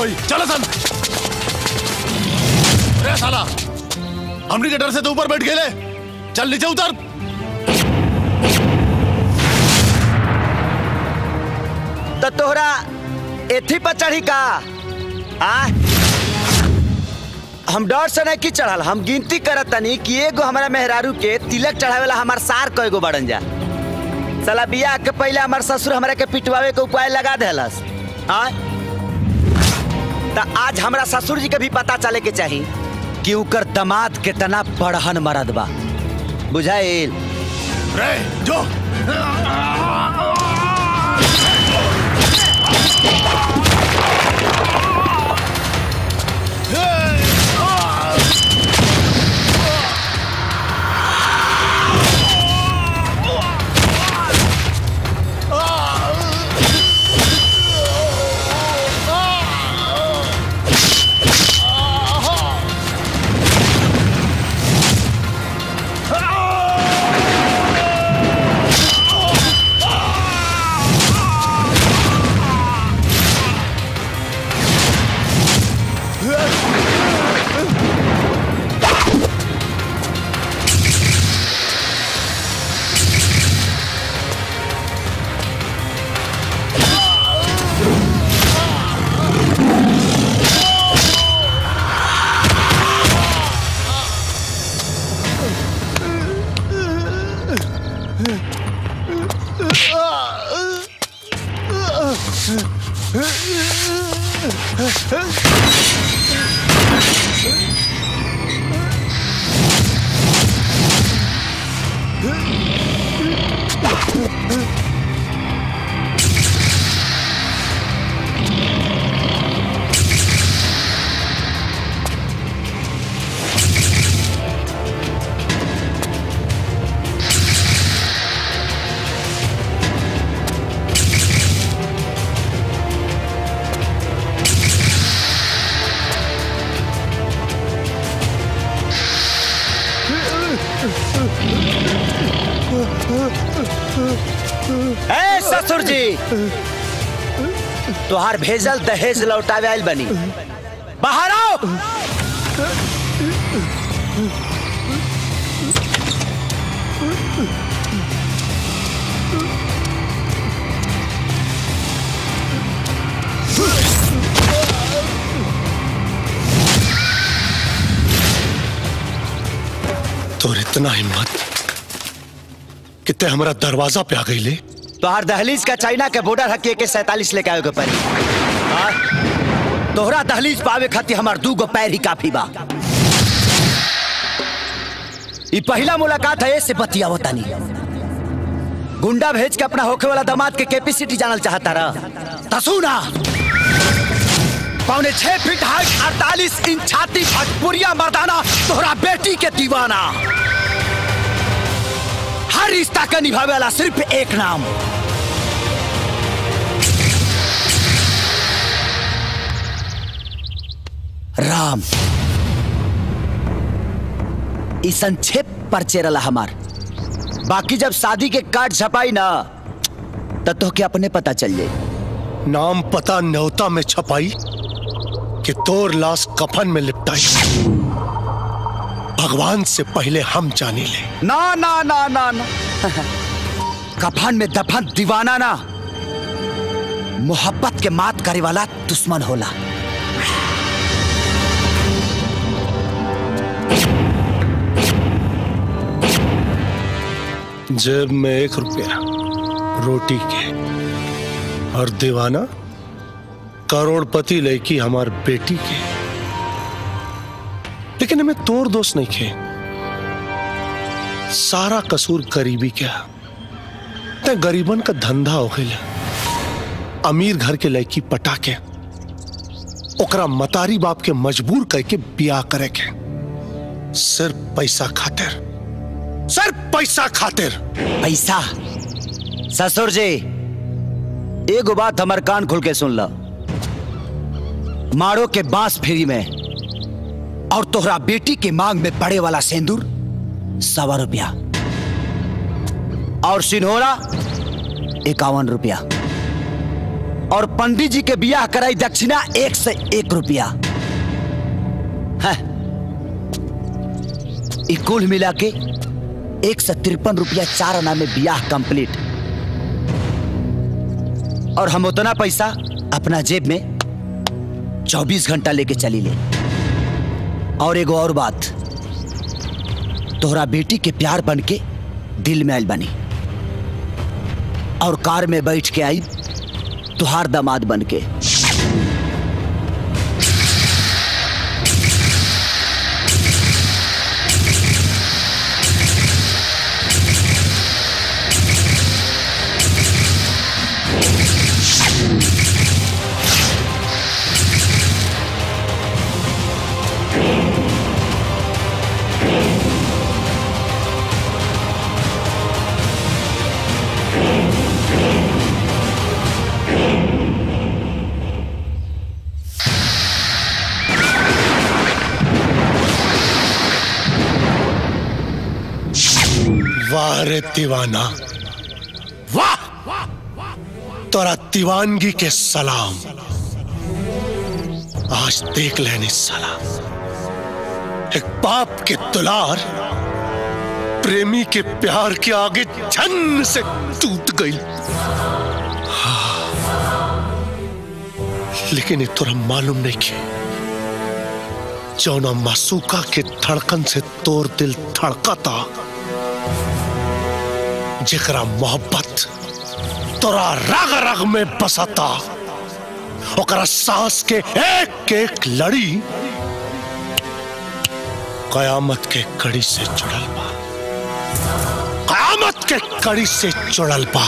होई चलो सन अरे साला हमनी के डर से तो ऊपर बैठ गए चल नीचे उतर तो तोहरा एथी पर चढ़ी का आ हम डर से नहीं की चढ़ल हम गिनती करत तनी कि एगो हमारा मेहरारू के तिलक चढ़ावेला हमार सार कएगो बड़न जा साला बियाह के पहले हमार ससुर हमरा के पिटवावे के उपाय लगा देलस आ त आज हमरा ससुर जी के भी पता चले के चाही कि उकर दमाद कितना बड़हन मरद बा बुझाइल रे जो ए ससुर जी तोहार भेजल दहेज लौटावे आइल बनी बाहर आओ तोर इतना हिम्मत कितने हमारा दरवाजा पे आ गई ले तोहार दहलीज का चाइना के बॉर्डर हकी के सैतालीस लेके आवे के पड़ी हाँ? तोहरा दहलीज पावे खातिर हमार दू गो पैर ही काफी बा ई पहला मुलाकात है से बतियावो तानी गुंडा भेज के अपना होखे वाला दामाद के कैपेसिटी जानल चाहता रहा तसुना पौने छह फीट हाइट अड़तालीस इंच छाती भटपुरिया मर्दाना तोहरा बेटी के दीवाना हर रिश्ता का निभावे वाला सिर्फ एक नाम राम ई संक्षेप परिचय रहा हमार बाकी जब शादी के कार्ड छपाई ना तो तोहके अपने पता चल जाए नाम पता न्योता में छपाई कि तोर लाश कफन में लिपटाई भगवान से पहले हम जाने ले ना ना ना ना ना कफन में दफन दीवाना ना मोहब्बत के मात करे वाला दुश्मन होला जेब में एक रुपया रोटी के और दीवाना करोड़पति लड़की हमार बेटी के लेकिन हमें तोर दोस्त नहीं खे सारा कसूर गरीबी क्या ते गरीबन का धंधा हो गया अमीर घर के लड़की पटा के ओकरा मतारी बाप के मजबूर करके बियाह करे के सिर्फ पैसा खातिर सिर्फ पैसा खातिर पैसा ससुर जी एगो बात हमार कान खुल के सुन लो मारो के बांस फ्री में और तोहरा बेटी के मांग में पड़े वाला सेंदूर सवा रुपया और सिन्होरा इक्यावन रुपया और पंडित जी के बियाह कराई दक्षिणा एक से एक रुपया है ई कुल मिला के एक सौ तिरपन रुपया चार आना में बियाह कंप्लीट और हम उतना पैसा अपना जेब में चौबीस घंटा लेके चली ले और एगो और बात तोहरा बेटी के प्यार बन के दिल में आयल बनी और कार में बैठ के आई तुहार दामाद बन के वाह रे दीवाना वाह तोरा दीवानगी के सलाम आज देख लेनी साला एक बाप के दुलार प्रेमी के प्यार के आगे झन से टूट गई हाँ। लेकिन ये तोरा मालूम नहीं कि जौना मासूका के धड़कन से तोर दिल धड़कता जेकरा मोहब्बत तोरा रग रग में बसता ओकरा सांस के एक एक लड़ी कयामत के कड़ी से जुड़ल बा कयामत के कड़ी से जुड़ल बा